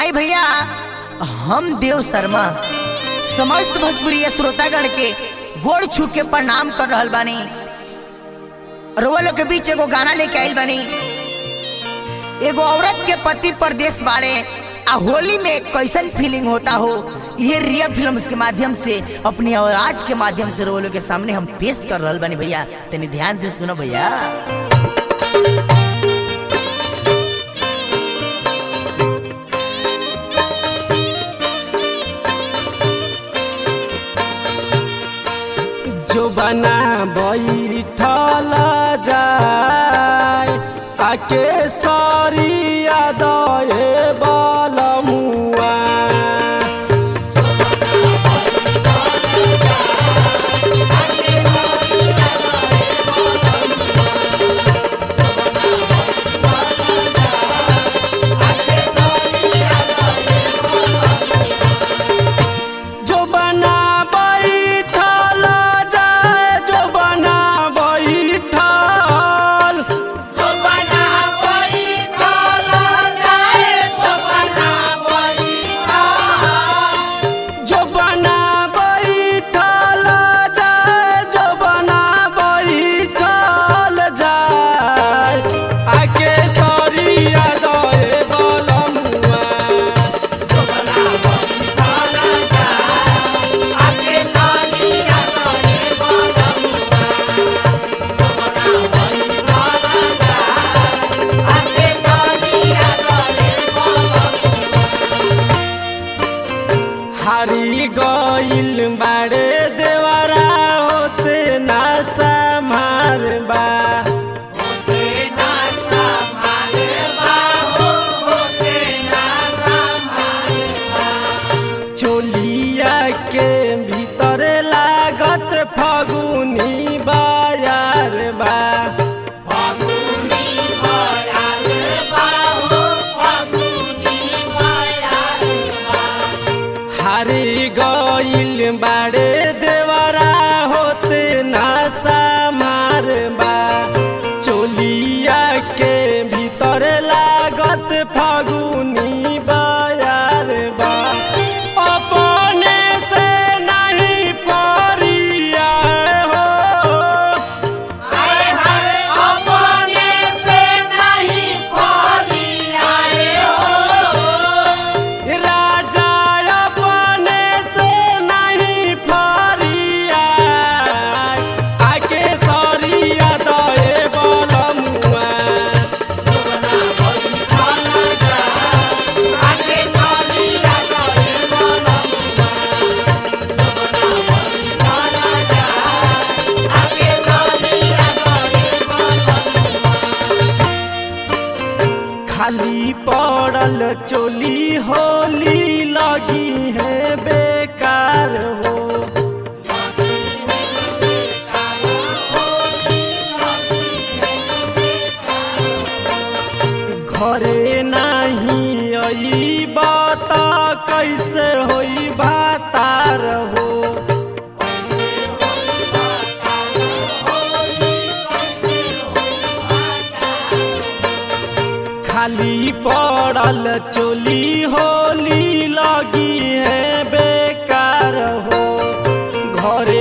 आई भैया हम देव शर्मा समस्त भोजपुरी श्रोतागण के गोड़ छू के प्रणाम कर रहल बानी रउआ लोग के बीच एगो गाना लेके आइल बानी एगो औरत के पति परदेश बाड़े आ होली में कैसन फीलिंग होता हो ये रिया फिल्म्स के माध्यम से अपनी आवाज के माध्यम से रउआ लोग के सामने हम पेश कर रहल बानी भैया तनी ध्यान से सुनो भैया जो बना बैठल जाय आके सरिया दए बलमुआ जो बना बैठल जाय जो बना बैठल जो बना बैठल जाय जो बना बैठल जो बना बैठल जाय जो बना बैठल जाय आके सरिया दए बलमुआ हारी गइल बाड़े देवरा होते ना समार बा चोलिया के भीतर लागत फगुनी बाजार बा हारी गइल बाड़े देवरा होते ना समार बा चोलिया के भीतर लागत फगुनी बाजार बा अपने से नहीं परिया हो अपने से नहीं परिया राजा अपने से नहीं फरिया आके सरिया दए बलमुआ खाली पड़ल चोली होली लगी है बेकार हो घरे नहीं आई बात कैसे होई बातार हो खाली पड़ल चोली होली लगी है बेकार हो घरे